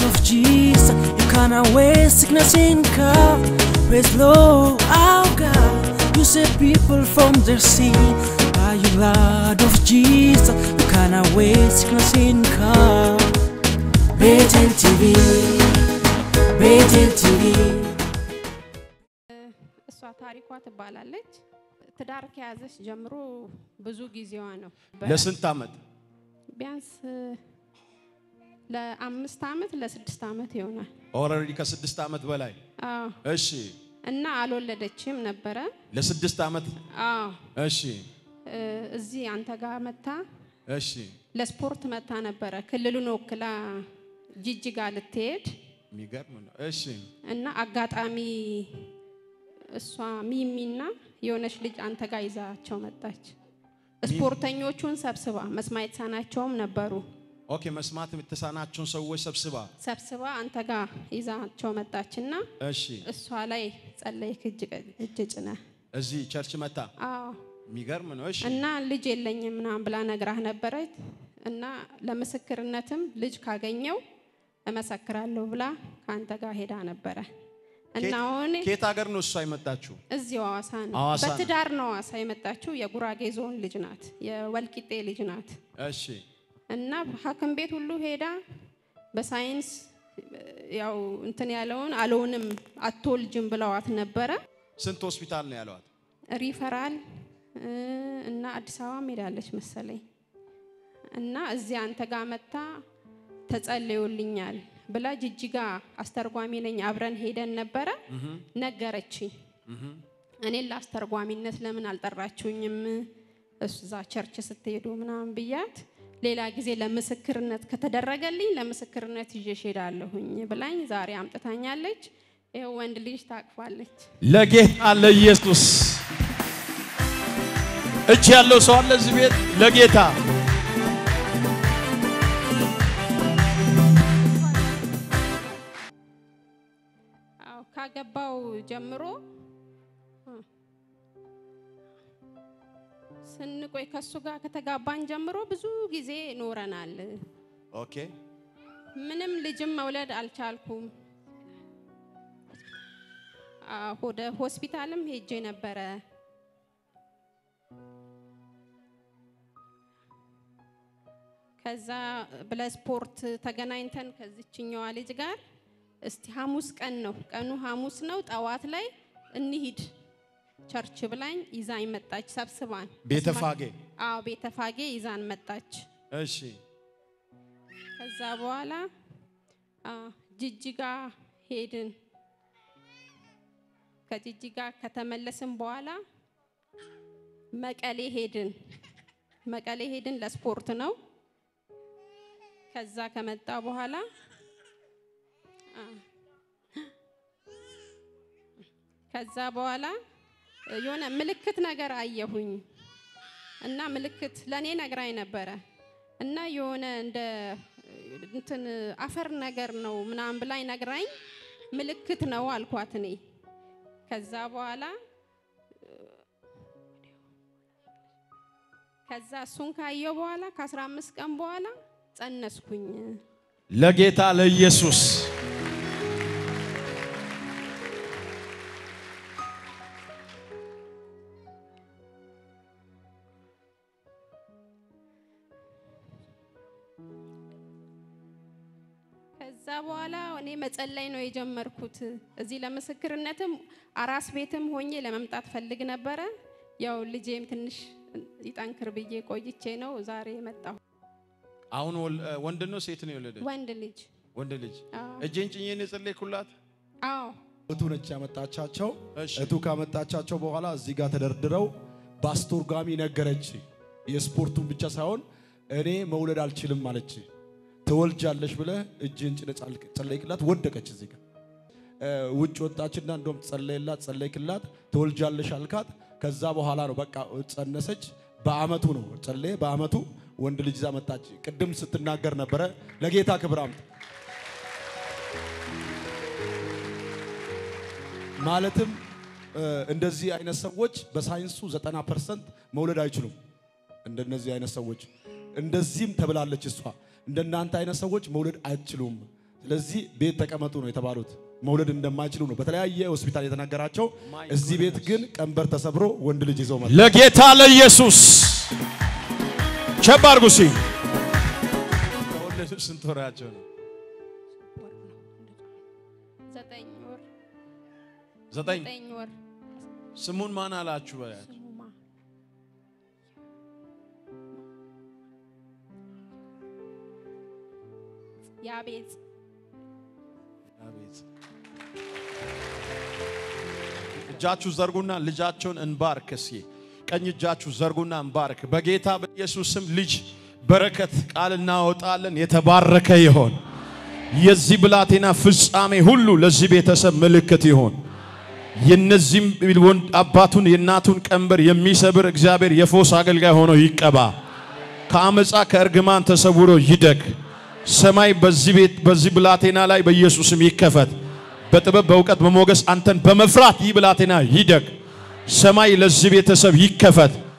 of Jesus, you can't away sickness in car. Praise Lord, our God. You save people from their sin. By your blood of Jesus, you can't away sickness in car. Betel TV, Betel TV. እሷ ታሪኳ ትባላለች። ትዳር ከያዘች ጀምሮ ብዙ ጊዜዋ ነው። ለስንት ዓመት? ቢያንስ ለአምስት ዓመት ለስድስት ዓመት ይሆናል። ኦልሬዲ ከስድስት ዓመት በላይ አዎ። እሺ። እና አልወለደችም ነበረ። ለስድስት ዓመት አዎ። እሺ፣ እ፣ እዚህ አንተ ጋር መታ እሺ፣ ለስፖርት መታ ነበረ። ክልሉን ወክላ ጅጅጋ ልትሄድ የሚገርም ነው። እሺ፣ እና አጋጣሚ እሷ ሚሚና የሆነች ልጅ አንተ ጋር ይዛቸው መጣች። ስፖርተኞቹን ሰብስባ መስማት የተሳናቸውም ነበሩ። ኦኬ። መስማት የምትሳናቸውን ሰዎች ሰብስባ ሰብስባ አንተ ጋር ይዛቸው መጣች እና እሺ፣ እሷ ላይ ጸለይክ እጅ እጅ ጭነ እዚህ ቸርች መታ። አዎ የሚገርም ነው። እሺ፣ እና ልጅ የለኝም ምናምን ብላ ነግራህ ነበረች እና ለምስክርነትም ልጅ ካገኘው እመሰክራለሁ ብላ ከአንተ ጋር ሄዳ ነበረ እና አሁን ከየት ሀገር ነው እሷ የመጣችሁ? እዚህ ሐዋሳ ነው ሐዋሳ ነው። በትዳር ነው ሐዋሳ የመጣችው የጉራጌ ዞን ልጅ ናት የወልቂጤ ልጅ ናት እሺ፣ እና ሐኪም ቤት ሁሉ ሄዳ በሳይንስ ያው እንትን ያለውን አለውንም አትወልጅም ብለዋት ነበረ ስንት ሆስፒታል ነው ያለዋት? ሪፈራል እ፣ እና አዲስ አበባ ሄዳለች መሰለኝ እና እዚህ አንተ ጋር መታ ተጸልዮልኛል ብላ ጅጅጋ አስተርጓሚ ነኝ አብረን ሄደን ነበረ ነገረችኝ። እኔን ለአስተርጓሚነት ለምን አልጠራችሁኝም እዛ ቸርች ስትሄዱ ምናምን ብያት ሌላ ጊዜ ለምስክርነት ከተደረገልኝ ለምስክርነት ይዤሽ ሄዳለሁኝ ብላኝ ዛሬ አምጥታኛለች። ይኸው ወንድ ልጅ ታቅፋለች። ለጌታ ለኢየሱስ እጅ ያለው ሰው አለ እዚህ ቤት ለጌታ አዎ ካገባው ጀምሮ እ፣ ስንቆይ ከሱ ጋር ከተጋባን ጀምሮ ብዙ ጊዜ ኖረናል። ኦኬ ምንም ልጅም መውለድ አልቻልኩም። አዎ፣ ወደ ሆስፒታልም ሄጄ ነበረ። ከዛ ብለስፖርት ተገናኝተን ከዚችኛዋ ልጅ ጋር እስቲ ሐሙስ ቀን ነው ቀኑ ሐሙስ ነው ጠዋት ላይ እንሂድ ቸርች ብላኝ ይዛኝ መጣች። ሰብስባን ቤተፋጌ አዎ ቤተፋጌ ይዛን መጣች። እሺ ከዛ በኋላ አ፣ ጅጅጋ ሄድን። ከጅጅጋ ከተመለስን በኋላ መቀሌ ሄድን። መቀሌ ሄድን ለስፖርት ነው። ከዛ ከመጣ በኋላ አ፣ ከዛ በኋላ የሆነ ምልክት ነገር አየሁኝ እና ምልክት ለእኔ ነግራኝ ነበረ እና የሆነ እንደ እንትን አፈር ነገር ነው ምናምን ብላኝ ነግራኝ ምልክት ነው አልኳት እኔ። ከዛ በኋላ ከዛ እሱን ካየው በኋላ ከ15 ቀን በኋላ ጸነስኩኝ። ለጌታ ለኢየሱስ ከዛ በኋላ እኔ መጸለይ ነው የጀመርኩት። እዚህ ለምስክርነትም አራስ ቤትም ሆኜ ለመምጣት ፈልግ ነበረ። ያው ልጄም ትንሽ ይጠንክር ብዬ ቆይቼ ነው ዛሬ የመጣሁ። አሁን ወል- ወንድ ነው ሴት ነው የወለደች? ወንድ ልጅ ወንድ ልጅ። አዎ። እጄን ጭኜን የጸለይኩላት አዎ እቱ ነች ያመጣቻቸው። እሺ። እቱ ካመጣቻቸው በኋላ እዚህ ጋር ተደርድረው በአስተርጓሚ ነገረች። የስፖርቱን ብቻ ሳይሆን እኔ መውለድ አልችልም አለች። ትወልጃለሽ ብለህ እጅን ጭነ ጸለይክላት፣ ወደቀች እዚህ ጋር እ፣ ውጭ ወጣችና እንደውም ጸለይላት፣ ጸለይክላት፣ ትወልጃለሽ አልካት። ከዛ በኋላ ነው በቃ ጸነሰች። በአመቱ ነው ጸለየ። በአመቱ ወንድ ልጅ ይዛ መጣች። ቅድም ስትናገር ነበረ። ለጌታ ክብር አምጥ ማለትም እ፣ እንደዚህ አይነት ሰዎች በሳይንሱ 90 ፐርሰንት መውለድ አይችሉም። እንደነዚህ አይነት ሰዎች እንደዚህም ተብላለች እሷ። እንደናንተ አይነት ሰዎች መውለድ አይችሉም። ስለዚህ ቤት ተቀመጡ ነው የተባሉት። መውለድ እንደማይችሉ ነው በተለያየ ሆስፒታል የተነገራቸው። እዚህ ቤት ግን ቀንበር ተሰብሮ ወንድ ልጅ ይዘው መጡ። ለጌታ ለኢየሱስ ቸብ አድርጉ እስኪ። ከወለዱ ስንት ወራቸው ነው? ወር ነው ዘጠኝ ወር ዘጠኝ። ዘጠኝ ወር ስሙን ማን አላችሁ? በያት ስሙማ ያቤጽ አቤት። እጃችሁ ዘርጉና ልጃቸውን እንባርክ። እስኪ ቀኝ እጃችሁ ዘርጉና እንባርክ። በጌታ በኢየሱስ ስም ልጅ በረከት ቃል እናወጣለን። የተባረከ ይሆን። የዚህ ብላቴና ፍጻሜ ሁሉ ለዚህ ቤተሰብ ምልክት ይሆን። የነዚህም ወንድ አባቱን የእናቱን ቀንበር የሚሰብር እግዚአብሔር የፎስ አገልጋይ ሆኖ ይቀባ። ከአመፃ ከእርግማን ተሰውሮ ይደግ። ሰማይ በዚህ ቤት በዚህ ብላቴና ላይ በኢየሱስም ይከፈት። በጥበብ በእውቀት በሞገስ አንተን በመፍራት ይህ ብላቴና ይደግ። ሰማይ ለዚህ ቤተሰብ ይከፈት።